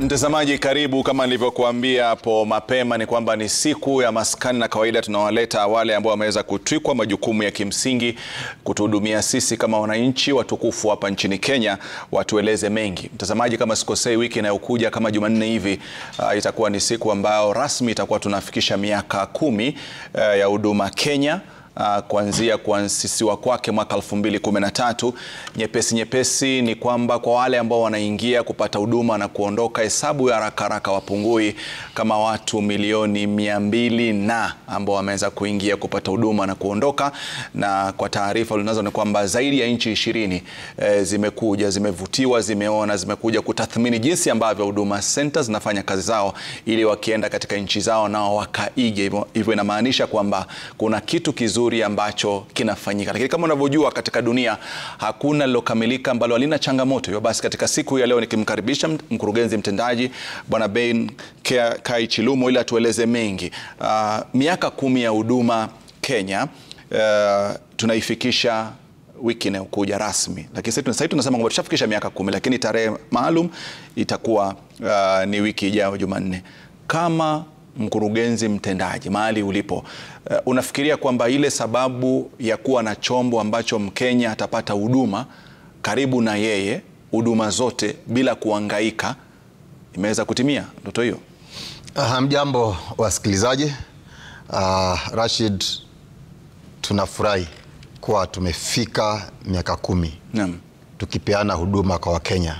Mtazamaji, karibu. Kama nilivyokuambia hapo mapema, ni kwamba ni siku ya maskani, na kawaida tunawaleta wale ambao wameweza kutwikwa majukumu ya kimsingi kutuhudumia sisi kama wananchi watukufu hapa nchini Kenya, watueleze mengi. Mtazamaji, kama sikosei, wiki inayokuja kama Jumanne hivi uh, itakuwa ni siku ambayo rasmi itakuwa tunafikisha miaka kumi uh, ya huduma Kenya. Uh, kuanzia kuasisiwa kwake mwaka 2013. Nyepesi nyepesi ni kwamba kwa wale ambao wanaingia kupata huduma na kuondoka, hesabu ya haraka haraka wapungui kama watu milioni mia mbili na ambao wameweza kuingia kupata huduma na kuondoka, na kwa taarifa ulizonazo ni kwamba zaidi ya nchi ishirini eh, zimekuja zimevutiwa, zimeona, zimekuja kutathmini jinsi ambavyo huduma centers zinafanya kazi zao, ili wakienda katika nchi zao nao wakaige. Hivyo hivyo inamaanisha kwamba kuna kitu kizuri ambacho kinafanyika, lakini kama unavyojua katika dunia hakuna lilokamilika ambalo halina changamoto. Hivyo basi katika siku ya leo nikimkaribisha mkurugenzi mtendaji Bwana Ben Kai Chilumo ili atueleze mengi. Uh, miaka kumi ya huduma Kenya uh, tunaifikisha wiki inayokuja rasmi, lakini sasa tunasema kwamba tushafikisha miaka kumi, lakini tarehe maalum itakuwa uh, ni wiki ijayo Jumanne. Kama mkurugenzi mtendaji mahali ulipo, uh, unafikiria kwamba ile sababu ya kuwa na chombo ambacho Mkenya atapata huduma karibu na yeye, huduma zote bila kuangaika, imeweza kutimia ndoto hiyo? Hamjambo wasikilizaji. Uh, Rashid, tunafurahi kuwa tumefika miaka kumi Naam. tukipeana huduma kwa Wakenya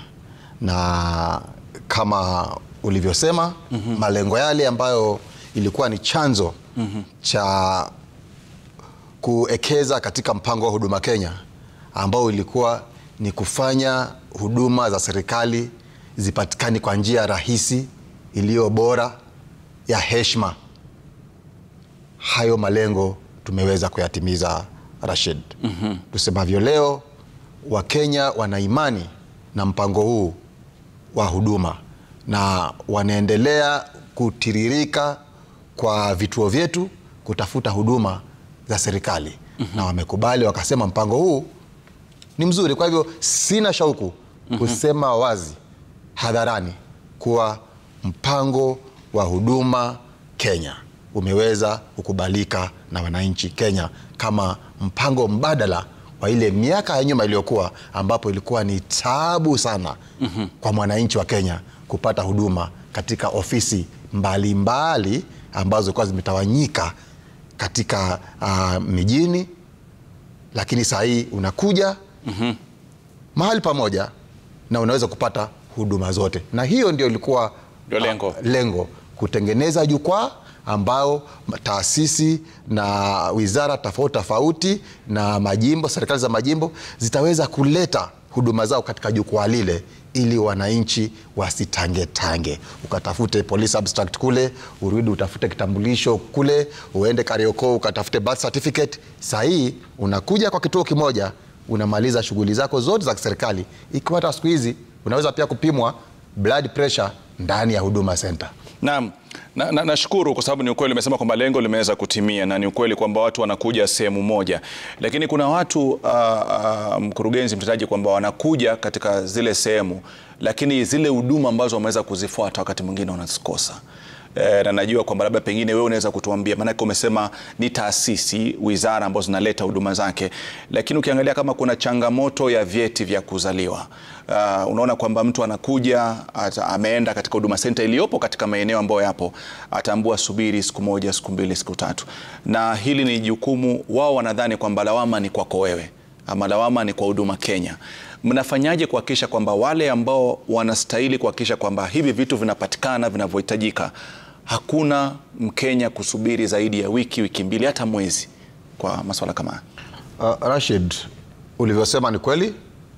na kama ulivyosema mm -hmm. malengo yale ambayo ilikuwa ni chanzo mm -hmm. cha kuekeza katika mpango wa Huduma Kenya ambao ilikuwa ni kufanya huduma za serikali zipatikane kwa njia rahisi, iliyo bora, ya heshima. Hayo malengo tumeweza kuyatimiza, Rashid. mm -hmm. Tusemavyo leo, Wakenya wana imani na mpango huu wa huduma na wanaendelea kutiririka kwa vituo vyetu kutafuta huduma za serikali mm -hmm. na wamekubali wakasema, mpango huu ni mzuri. Kwa hivyo sina shauku kusema wazi hadharani kuwa mpango wa huduma Kenya umeweza kukubalika na wananchi Kenya kama mpango mbadala wa ile miaka ya nyuma iliyokuwa ambapo ilikuwa ni taabu sana mm -hmm. kwa mwananchi wa Kenya kupata huduma katika ofisi mbalimbali mbali ambazo zilikuwa zimetawanyika katika uh, mijini, lakini saa hii unakuja mm -hmm. mahali pamoja na unaweza kupata huduma zote, na hiyo ndio ilikuwa Ndio lengo. uh, lengo kutengeneza jukwaa ambao taasisi na wizara tofauti tofauti na majimbo, serikali za majimbo zitaweza kuleta huduma zao katika jukwaa lile ili wananchi wasitangetange, ukatafute police abstract kule, urudi utafute kitambulisho kule, uende Kariokoo ukatafute birth certificate. Saa hii unakuja kwa kituo kimoja, unamaliza shughuli zako zote za kiserikali, ikiwa hata siku hizi unaweza pia kupimwa blood pressure ndani ya Huduma Center. Naam, nashukuru na, na kwa sababu ni ukweli umesema kwamba lengo limeweza kutimia na ni ukweli kwamba watu wanakuja sehemu moja, lakini kuna watu uh, uh, mkurugenzi mtendaji, kwamba wanakuja katika zile sehemu, lakini zile huduma ambazo wameweza kuzifuata wakati mwingine wanazikosa. E, na najua kwamba labda pengine wewe unaweza kutuambia, maanake umesema ni taasisi, wizara ambazo zinaleta huduma zake, lakini ukiangalia kama kuna changamoto ya vyeti vya kuzaliwa uh, unaona kwamba mtu anakuja ata, ameenda katika huduma center iliyopo katika maeneo ambayo yapo, ataambua subiri siku moja, siku mbili, siku tatu, na hili ni jukumu wao, wanadhani kwamba lawama ni kwako wewe ama lawama ni kwa Huduma Kenya. Mnafanyaje kuhakikisha kwamba wale ambao wanastahili kuhakikisha kwamba hivi vitu vinapatikana vinavyohitajika, hakuna Mkenya kusubiri zaidi ya wiki, wiki mbili, hata mwezi kwa masuala kama haya? Uh, Rashid, ulivyosema ni kweli.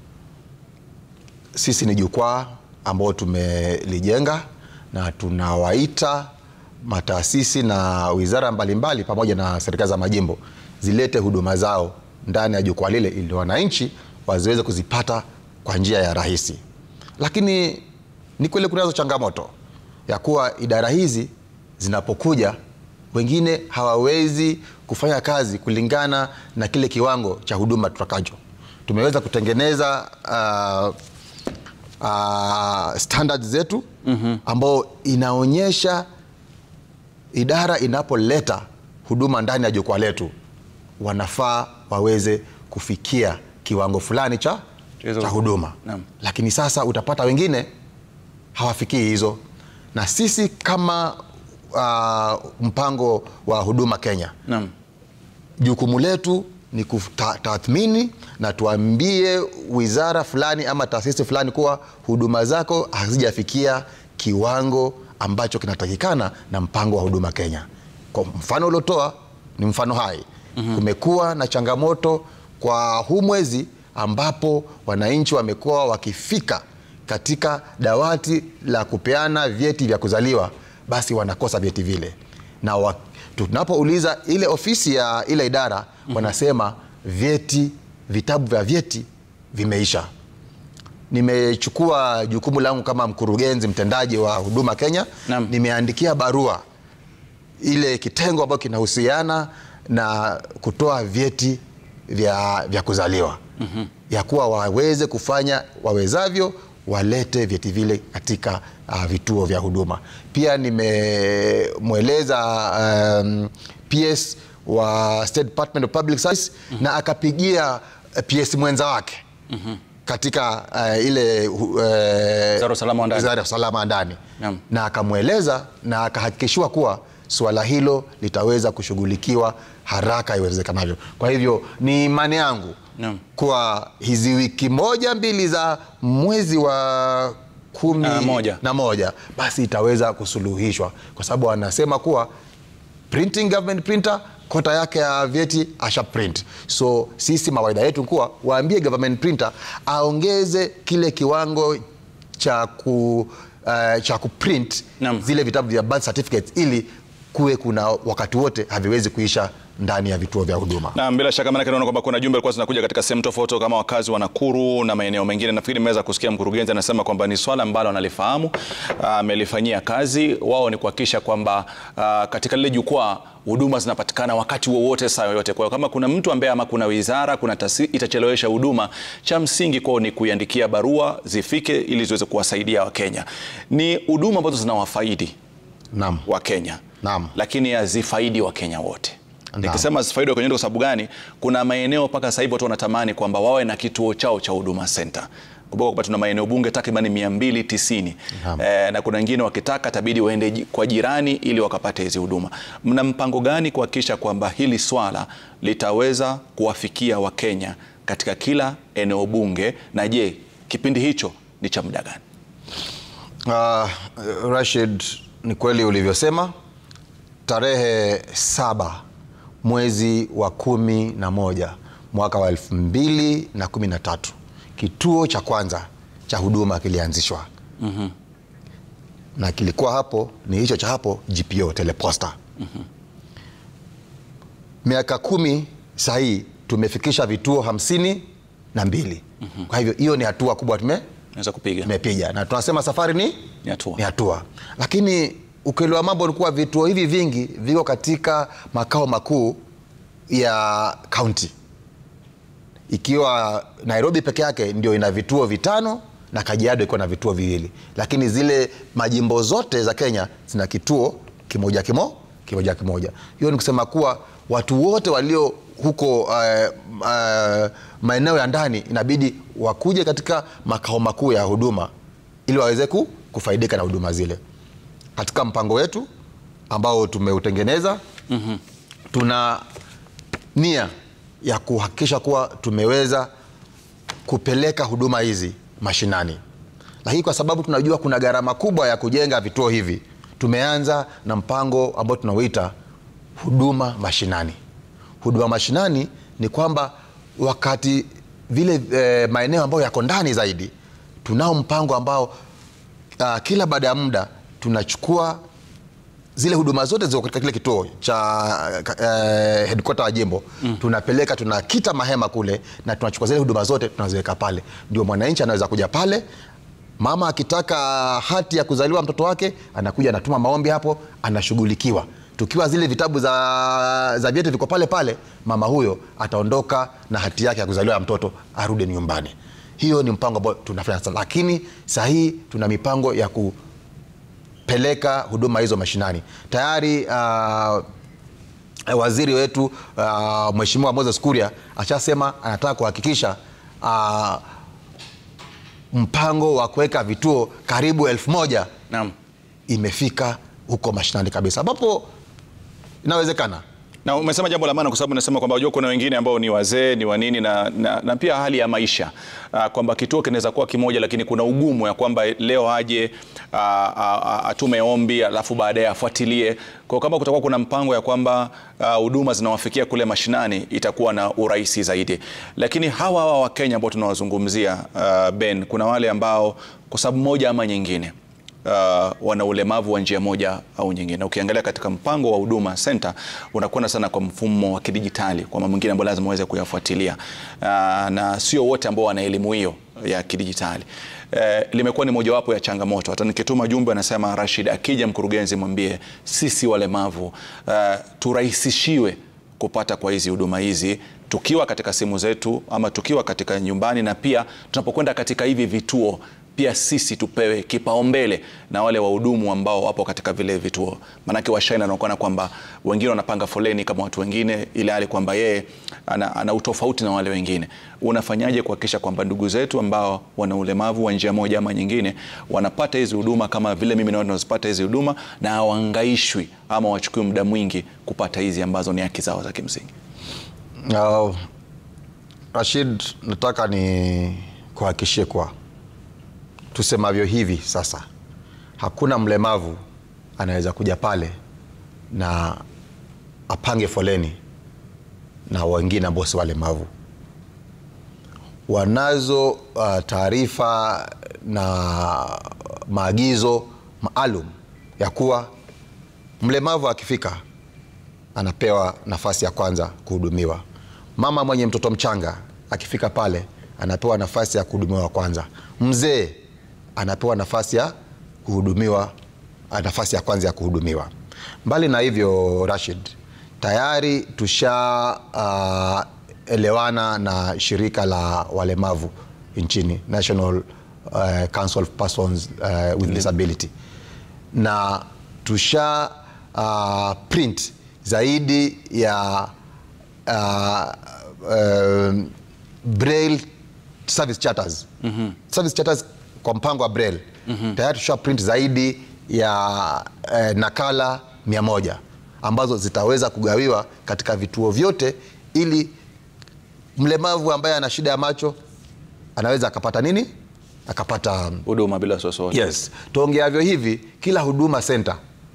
Sisi ni jukwaa ambao tumelijenga na tunawaita mataasisi na wizara mbalimbali pamoja na serikali za majimbo zilete huduma zao ndani ya jukwaa lile ili wananchi wasiweze kuzipata kwa njia ya rahisi. Lakini ni kweli kunazo changamoto ya kuwa idara hizi zinapokuja, wengine hawawezi kufanya kazi kulingana na kile kiwango cha huduma tutakacho. Tumeweza kutengeneza uh, uh, standards zetu ambao inaonyesha idara inapoleta huduma ndani ya jukwaa letu wanafaa waweze kufikia kiwango fulani cha, Hizo- cha huduma Naam. lakini sasa utapata wengine hawafikii hizo na sisi kama uh, mpango wa huduma Kenya Naam. jukumu letu ni kutathmini na tuambie wizara fulani ama taasisi fulani kuwa huduma zako hazijafikia kiwango ambacho kinatakikana na mpango wa huduma Kenya. Kwa mfano uliotoa ni mfano hai. Kumekuwa na changamoto kwa huu mwezi ambapo wananchi wamekuwa wakifika katika dawati la kupeana vyeti vya kuzaliwa, basi wanakosa vyeti vile na wa, tunapouliza ile ofisi ya ile idara wanasema vyeti vitabu vya vyeti vimeisha. Nimechukua jukumu langu kama mkurugenzi mtendaji wa Huduma Kenya, Naam. nimeandikia barua ile kitengo ambacho kinahusiana na kutoa vyeti vya, vya kuzaliwa ya kuwa waweze kufanya wawezavyo walete vyeti vile katika uh, vituo vya huduma. Pia nimemweleza um, PS wa State Department of Public Service na akapigia uh, PS mwenza wake katika uh, ile uh, Wizara ya usalama wa ndani. Wizara ya usalama wa ndani Naam. na akamweleza na akahakikishiwa kuwa suala hilo litaweza kushughulikiwa haraka iwezekanavyo. Kwa hivyo ni imani yangu Naam. kuwa hizi wiki moja mbili za mwezi wa kumi Na moja. na moja basi itaweza kusuluhishwa, kwa sababu anasema kuwa printing government printer kota yake ya vyeti asha print. So sisi mawaida yetu kuwa waambie government printer aongeze kile kiwango cha ku uh, cha kuprint Naam. zile vitabu vya birth certificates ili kuwe kuna wakati wote haviwezi kuisha ndani ya vituo vya huduma. Na bila shaka maanake naona kwamba kuna jumbe ilikuwa zinakuja katika sehemu tofauti kama wakazi wa Nakuru na maeneo mengine. Nafikiri nimeweza kusikia mkurugenzi anasema kwamba ni swala ambalo analifahamu, ah, amelifanyia kazi. Wao ni kuhakikisha kwamba ah, katika lile jukwaa huduma zinapatikana wakati wowote saa yoyote. Kwa hiyo kama kuna mtu ambaye ama kuna wizara kuna tasi, itachelewesha huduma, cha msingi kwao ni kuiandikia barua zifike ili ziweze kuwasaidia Wakenya. Ni huduma ambazo zinawafaidi Naam. Wakenya Naam. lakini hazifaidi Wakenya wote. Naam. Nikisema hazifaidi Wakenya wote kwa sababu gani? Kuna maeneo mpaka sasa hivi watu wanatamani kwamba wawe na kituo chao cha Huduma Center. Kumbuka kwamba tuna maeneo bunge takriban 290 Naam. eh, na kuna wengine wakitaka tabidi waende ji- kwa jirani ili wakapate hizi huduma. Mna mpango gani kuhakikisha kwamba hili swala litaweza kuwafikia Wakenya katika kila eneo bunge, na je, kipindi hicho ni cha muda gani? Uh, Rashid, ni kweli ulivyosema. Tarehe saba mwezi wa kumi na moja mwaka wa elfu mbili na kumi na tatu kituo cha kwanza cha huduma kilianzishwa na kilikuwa hapo ni hicho cha hapo GPO teleposta. Miaka kumi sahii tumefikisha vituo hamsini na mbili. Kwa hivyo hiyo ni hatua kubwa tume Naweza kupiga tumepiga na tunasema safari ni Ni hatua. ni hatua, lakini ukweli wa mambo ni kuwa vituo hivi vingi viko katika makao makuu ya kaunti, ikiwa Nairobi peke yake ndio ina vituo vitano na Kajiado ikiwa na vituo viwili, lakini zile majimbo zote za Kenya zina kituo kimoja kimo kimoja kimoja. Hiyo ni kusema kuwa watu wote walio huko uh, uh, maeneo ya ndani inabidi wakuje katika makao makuu ya huduma ili waweze ku, kufaidika na huduma zile. Katika mpango wetu ambao tumeutengeneza tuna nia ya kuhakikisha kuwa tumeweza kupeleka huduma hizi mashinani, lakini kwa sababu tunajua kuna gharama kubwa ya kujenga vituo hivi, tumeanza na mpango ambao tunauita huduma mashinani. Huduma mashinani ni kwamba wakati vile eh, maeneo ambayo yako ndani zaidi, tunao mpango ambao uh, kila baada ya muda tunachukua zile huduma zote ziko katika kile kituo cha uh, headquarter ya jimbo mm. tunapeleka tunakita mahema kule na tunachukua zile huduma zote tunaziweka pale, ndio mwananchi anaweza kuja pale. Mama akitaka hati ya kuzaliwa mtoto wake anakuja anatuma maombi hapo, anashughulikiwa. Tukiwa zile vitabu za, za vyeti viko pale pale, mama huyo ataondoka na hati yake ya kuzaliwa ya mtoto arudi nyumbani. hiyo ni mpango ambao tunafanya sasa, lakini saa hii tuna mipango ya kupeleka huduma hizo mashinani tayari. Uh, waziri wetu uh, Mheshimiwa Moses Kuria ashasema anataka kuhakikisha uh, mpango wa kuweka vituo karibu elfu moja Naam. imefika huko mashinani kabisa, ambapo inawezekana. Na umesema jambo la maana kwa sababu unasema kwamba unajua kuna wengine ambao ni wazee ni wanini na, na, na pia hali ya maisha uh, kwamba kituo kinaweza kuwa kimoja lakini kuna ugumu ya kwamba leo aje uh, uh, atume ombi alafu baadaye afuatilie. Kwa kama kutakuwa kuna mpango ya kwamba huduma uh, zinawafikia kule mashinani itakuwa na urahisi zaidi. Lakini hawa hawa wa Kenya ambao tunawazungumzia uh, Ben, kuna wale ambao kwa sababu moja ama nyingine Uh, wana ulemavu wa njia moja au nyingine. Ukiangalia katika mpango wa Huduma Center unakwenda sana kwa mfumo wa kidijitali, kwa mambo mengine ambayo lazima uweze kuyafuatilia, uh, na sio wote ambao wana elimu hiyo ya kidijitali. Uh, limekuwa ni mojawapo ya changamoto. Hata nikituma jumbe, anasema Rashid, akija mkurugenzi mwambie sisi walemavu uh, turahisishiwe kupata kwa hizi huduma hizi tukiwa katika simu zetu ama tukiwa katika nyumbani, na pia tunapokwenda katika hivi vituo pia sisi tupewe kipaumbele na wale wahudumu ambao wapo katika vile vituo, maanake washaina anaonekana kwamba wengine wanapanga foleni kama watu wengine, ile hali kwamba yeye ana, ana utofauti na wale wengine. Unafanyaje kuhakikisha kwamba ndugu zetu ambao wana ulemavu wa njia moja ama nyingine wanapata hizi huduma kama vile mimi naona nazipata hizi huduma na hawaangaishwi ama wachukue muda mwingi kupata hizi ambazo ni haki zao za kimsingi? Uh, Rashid, nataka ni kuhakikishie kwa tusemavyo hivi sasa, hakuna mlemavu anaweza kuja pale na apange foleni na wengine ambao si walemavu. Wanazo uh, taarifa na maagizo maalum ya kuwa mlemavu akifika anapewa nafasi ya kwanza kuhudumiwa. Mama mwenye mtoto mchanga akifika pale anapewa nafasi ya kuhudumiwa kwanza. Mzee anapewa nafasi ya kuhudumiwa, nafasi ya kwanza ya kuhudumiwa. Mbali na hivyo, Rashid, tayari tushaelewana uh, na shirika la walemavu nchini National uh, Council of Persons uh, with Disability na tusha uh, print zaidi ya uh, uh, braille service charters. Mm -hmm. Service charters kwa mpango wa braille. Mm -hmm. Tayari tusha print zaidi ya uh, nakala mia moja ambazo zitaweza kugawiwa katika vituo vyote ili mlemavu ambaye ana shida ya macho anaweza akapata nini? Akapata huduma bila wasiwasi. Yes. Tuongeavyo hivi kila huduma center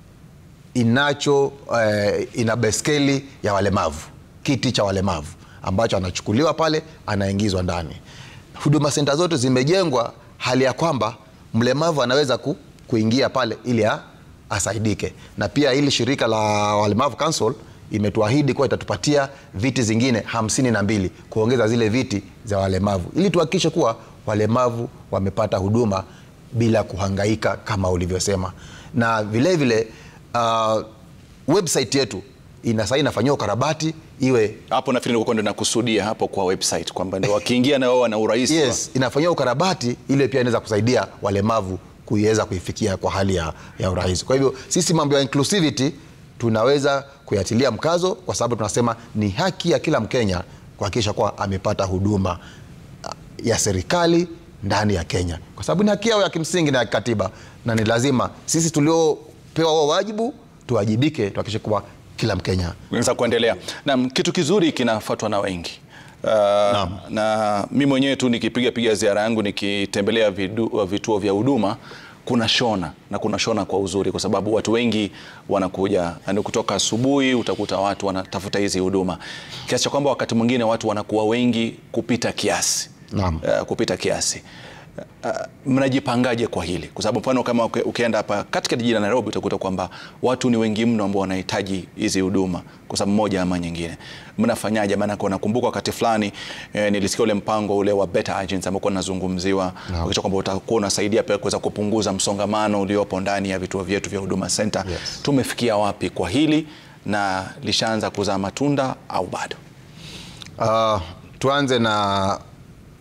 inacho eh, ina beskeli ya walemavu, kiti cha walemavu ambacho anachukuliwa pale anaingizwa ndani. Huduma senta zote zimejengwa hali ya kwamba mlemavu anaweza ku, kuingia pale ili asaidike, na pia hili shirika la walemavu council imetuahidi kuwa itatupatia viti zingine hamsini na mbili kuongeza zile viti za walemavu ili tuhakikishe kuwa walemavu wamepata huduma bila kuhangaika kama ulivyosema, na vilevile vile, uh, website yetu ina sasa inafanyiwa ukarabati iwe hapo. Nafikiri ndio nakusudia hapo kwa website kwamba ndio wakiingia na wao wana urahisi. Yes, inafanyiwa ukarabati ile pia inaweza kusaidia walemavu kuiweza kuifikia kwa hali ya, ya urahisi. Kwa hivyo sisi mambo ya inclusivity tunaweza kuyatilia mkazo kwa sababu tunasema ni haki ya kila Mkenya kuhakikisha kuwa amepata huduma ya serikali ndani ya Kenya, kwa sababu ni haki yao ya kimsingi na ya kikatiba, na ni lazima sisi tuliopewa wao wajibu tuwajibike, tuhakikishe kuwa kila Mkenya unaweza kuendelea. Naam, kitu kizuri kinafuatwa na wengi. Uh, na mimi mwenyewe tu nikipiga piga ziara yangu nikitembelea vituo vya huduma kuna shona na kuna shona kwa uzuri, kwa sababu watu wengi wanakuja yani, kutoka asubuhi utakuta watu wanatafuta hizi huduma kiasi cha kwamba wakati mwingine watu wanakuwa wengi kupita kiasi. Naam. Uh, kupita kiasi uh, mnajipangaje kwa hili? Kwa sababu mfano kama ukienda hapa katika jiji la Nairobi utakuta kwamba watu ni wengi mno ambao wanahitaji hizi huduma kwa sababu moja ama nyingine. Mnafanyaje? Maana kwa nakumbuka wakati fulani eh, nilisikia ule mpango ule wa Better Agents ambao unazungumziwa Naam. no. kwamba utakuwa unasaidia pia kuweza kupunguza msongamano uliopo ndani ya vituo vyetu vya Huduma Center. Yes. Tumefikia wapi kwa hili na lishaanza kuzaa matunda au bado? Uh, tuanze na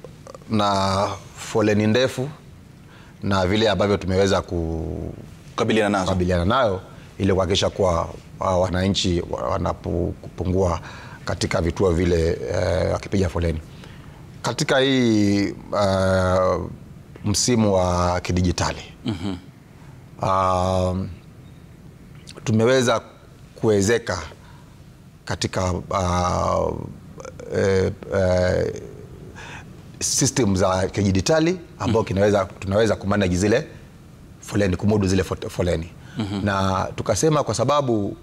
na foleni ndefu na vile ambavyo tumeweza ku, kukabiliana nazo kukabiliana nayo ili kuhakikisha kuwa uh, wananchi wa- wanapopungua katika vituo vile eh, wakipiga foleni katika hii uh, msimu wa kidijitali mm-hmm. um, tumeweza kuwezeka katika uh, eh, eh, system za kidijitali ambao kinaweza tunaweza kumanage zile foleni kumudu zile fo- foleni mm-hmm. na tukasema kwa sababu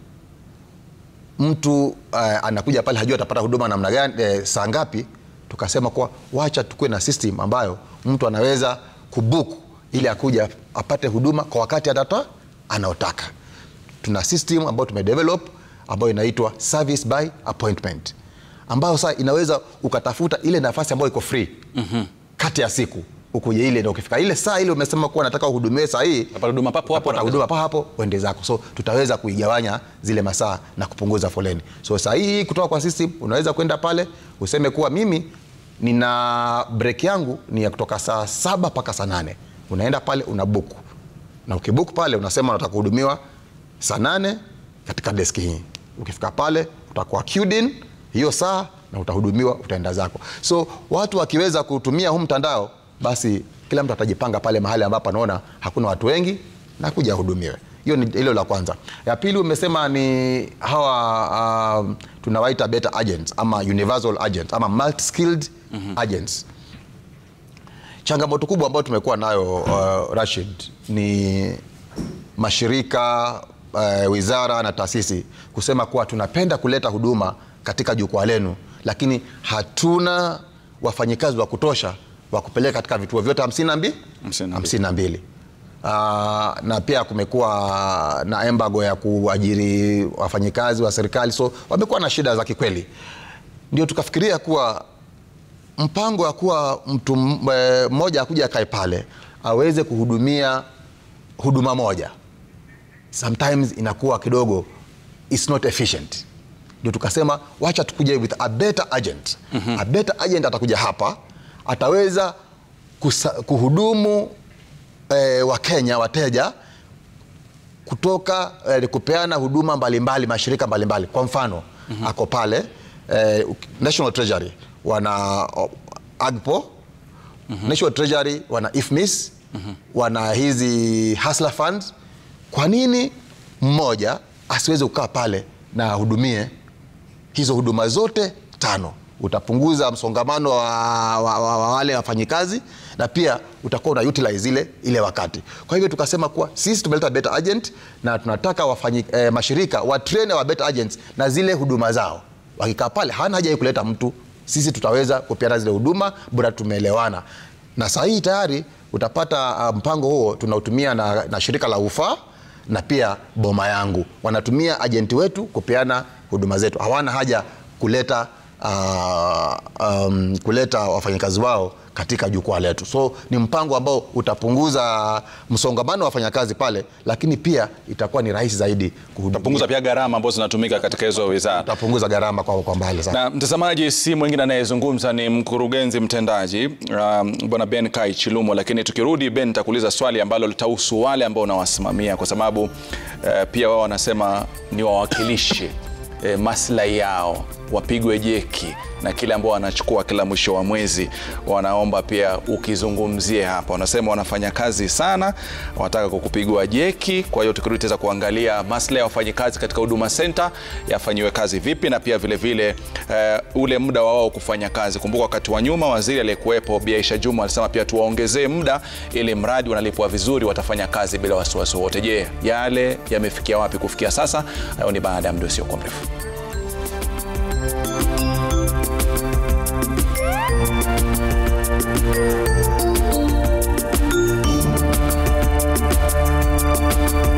mtu uh, anakuja pale hajua atapata huduma namna gani eh, saa ngapi tukasema kuwa wacha tukuwe na system ambayo mtu anaweza kubook ili akuja apate huduma kwa wakati atata anaotaka tuna system ambayo tumedevelop ambayo inaitwa service by appointment ambayo sasa inaweza ukatafuta ile nafasi ambayo iko free mm-hmm. kati ya siku ukuje ile na ukifika ile saa ile umesema kuwa nataka uhudumiwe saa hii Utapata huduma papo hapo, utapata huduma papo hapo uende zako so tutaweza kuigawanya zile masaa na kupunguza foleni so saa hii kutoka kwa system unaweza kwenda pale useme kuwa mimi nina break yangu ni ya kutoka saa saba mpaka saa nane unaenda pale una book na ukibook pale unasema unataka kuhudumiwa saa nane katika deski hii ukifika pale utakuwa queued in hiyo saa na utahudumiwa utaenda zako so watu wakiweza kutumia huu mtandao basi kila mtu atajipanga pale mahali ambapo anaona hakuna watu wengi na kuja ahudumiwe hiyo ni hilo la kwanza ya pili umesema ni hawa um, tunawaita beta agents ama universal agents ama multi skilled mm-hmm. agents changamoto kubwa ambayo tumekuwa nayo uh, Rashid ni mashirika uh, wizara na taasisi kusema kuwa tunapenda kuleta huduma katika jukwaa lenu lakini hatuna wafanyikazi wa kutosha wa kupeleka katika vituo vyote hamsini na mbi- Hamsini na mbili. hamsini na mbili Uh, na pia kumekuwa na embargo ya kuajiri wafanyikazi wa serikali so wamekuwa na shida za kikweli ndio tukafikiria kuwa mpango wa kuwa mtu m- eh, mmoja akuja akae pale aweze kuhudumia huduma moja sometimes inakuwa kidogo it's not efficient ndio tukasema wacha tukuje with a better agent mm-hmm. a better agent atakuja hapa ataweza kusa, kuhudumu eh, wakenya wateja kutoka eh, kupeana huduma mbalimbali mashirika mbalimbali kwa mfano mm-hmm. ako pale eh, national treasury wana oh, agpo mm-hmm. national treasury wana ifmis mm-hmm. wana hizi hasla funds kwa nini mmoja asiweze kukaa pale na ahudumie hizo huduma zote tano utapunguza msongamano wa, wa, wa, wa wale wafanyikazi na pia utakuwa una utilize ile, ile wakati kwa hivyo tukasema kuwa sisi tumeleta better agent na tunataka wafanyi, eh, mashirika watrain wa better agents na zile huduma zao wakikaa pale hana haja ya kuleta mtu sisi tutaweza kupeana zile huduma bora tumeelewana na saa hii tayari utapata uh, mpango huo tunautumia na, na shirika la ufaa na pia boma yangu wanatumia ajenti wetu kupeana huduma zetu hawana haja kuleta uh, um, kuleta wafanyakazi wao katika jukwaa letu so ni mpango ambao utapunguza msongamano wa wafanyakazi pale lakini pia itakuwa ni rahisi zaidi kuhudumia. punguza pia gharama ambazo zinatumika katika hizo wizara utapunguza gharama kwa, kwa mbali sana na mtazamaji si mwingine anayezungumza ni mkurugenzi mtendaji um, bwana ben kai chilumo lakini tukirudi ben nitakuuliza swali ambalo litahusu wale ambao unawasimamia kwa sababu uh, pia wao wanasema ni wawakilishi eh, maslahi yao wapigwe jeki na kile ambao wanachukua kila mwisho wa mwezi wanaomba pia ukizungumzie hapa wanasema wanafanya kazi sana wanataka kukupigwa jeki kwa hiyo tukirudi taweza kuangalia maslahi ya wafanyikazi katika huduma center yafanyiwe kazi vipi na pia vile vile uh, ule muda wa wao kufanya kazi kumbuka wakati wa nyuma waziri aliyekuwepo Bi Aisha Juma alisema pia tuwaongezee muda ili mradi wanalipwa vizuri watafanya kazi bila wasiwasi wote je yale yamefikia wapi kufikia sasa hayo ni baada ya muda usiokuwa mrefu